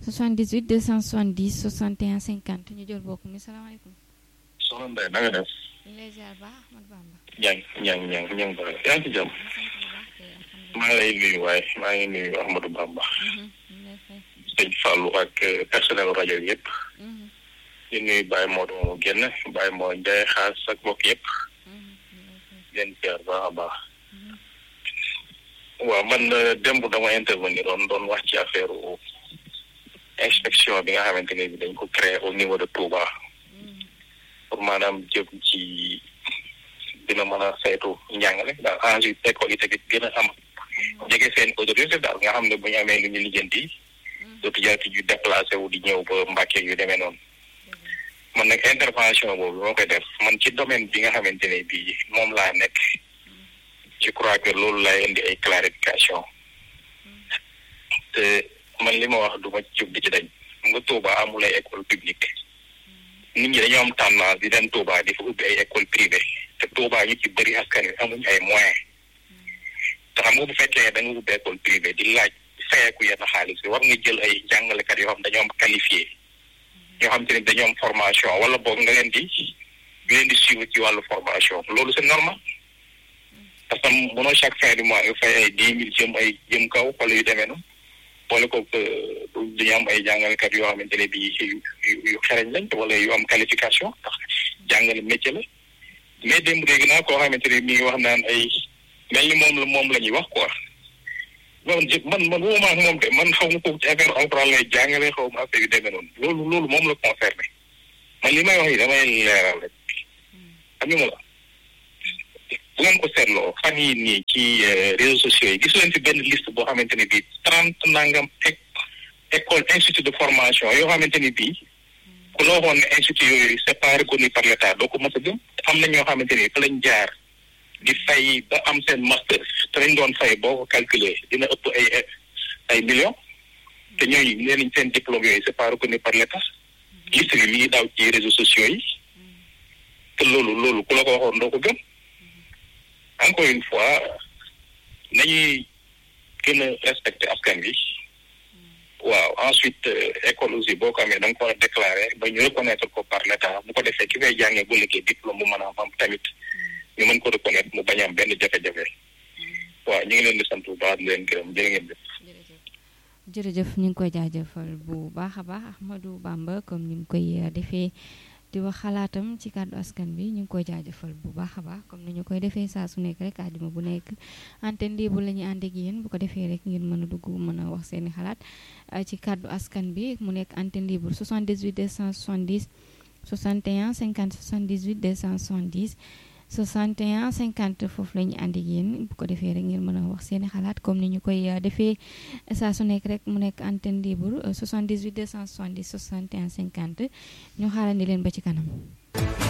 78 270 61 50 ñu jël bokk mi salaamaaleykum. soxna Ndeye na nga def. ñu lay ziar baax Ahmad Bamba. ñang ñang ñang ñang ba yaa ngi ci jàmm. maa ngi lay nuyu waaye maa ngi nuyu Ahmadou Bamba. sëñ Fallou ak personnel rajo bi yëpp. di nuyu Baye Modou moomu génn Baye Modou Ndiaye xaas ak mbokk yëpp. leen ziar baax a baax. waaw man démb dama intervenir doon doon wax ci affaire inspection bi nga xamante ne bi dañ ko créé au niveau de Touba. pour maanaam jëm ci dina mën a saytu njàngale daal enjeu école yi tamit gën a am jege seen autorité daal nga xam ne bu ñu amee lu ñu lijjanti dootu jarati ñu déplacé wu di ñëw ba Mbàkke yu demee noonu man nag intervention boobu moo koy def man ci domaine bi nga xamante ne bii moom laa nekk je crois que loolu laay indi ay clarification te man li ma wax du ma jóg di ci dañ nga Touba amul ay école publique nit ñi dañoo am tendance di dem Touba di fa ubbi ay école privée te Touba ñu ci bëri askan wi amuñ ay moyens te xam nga bu fekkee da nga ubbi école privée di laaj fayeeku yenn xaalis bi war nga jël ay jàngalekat yoo xam dañoo am qualifié ñoo xam te ne dañoo am formation wala boog nga leen di nga leen di suivre ci wàllu formation loolu c'est normal parce que mënoo chaque fin du mois nga fay ay dix mille jëm ay jëm kaw wala yu demee noonu boole ko dañu am ay jàngalekat yoo xamante ne bii yu xereñ lañ wala yu am qualification ndax jàngale métier la mais démb dégg naa koo xamante ne mi ngi wax naan ay mel ni moom la moom la ñuy wax quoi man man man woo ma ak moom de man xaw ma ko ci affaire alxuraan lay jàngale xaw ma affaire yu demee noonu loolu loolu moom la concerné man li may wax yi damay leeral rek xam nga la bu ngeen ko seetloo fan yii nii ci réseaux sociaux yi gis leen fi benn liste boo xamante ne bii trente nangam école institut de formation yoo xamante ni bii ku la waxoon ne institut yooyu c'est pas reconnu par l'état doo ko mos a gëm am na ñoo xamante ni fa lañ jaar di fay ba am seen master te lañ doon fay boo ko calculer dina ëpp ay ay millions te ñooñu nee nañ seen diplôme yooyu c'est pas reconnu par l'état liste bi mi ngi daaw ci réseaux sociaux yi te loolu loolu ku la ko waxoon doo ko gëm encore une fois nañuy gën a respecter askan bi waaw ensuite école aussi boo ko amee da nga ko war a déclarer ba ñu reconnaître ko par l'état bu ko defee ki fay jàngee bu liggéey diplôme bu mën a am tamit ñu mën ko reconnaître mu bañ a am benn jafe-jafe waaw ñu ngi leen di sant bu baax di leen gërëm jërë ngeen jëf. jërëjëf ñu ngi koy jaajëfal bu baax a baax Ahmadou Bamba comme ni mu koy defee di wax xalaatam ci kàddu askan bi ñu ngi koy jaajëfal bu baax a baax comme ni ñu koy defee saa su nekk rek àjjuma bu nekk antenne libre la ñuy ànd ak yéen bu ko defee rek ngeen mën a dugg mën a wax seeni xalaat ci kàddu askan bi mu nekk antenne libre 78 270 61 50 78 270 61 50 foofu la ñu ànd ak yéen bu ko defee rek ngeen mën a wax seeni xalaat comme ni ñu koy defee saa su nekk rek mu nekk antenne libre 78 270 61 50 ñu xaarandi leen ba ci kanam.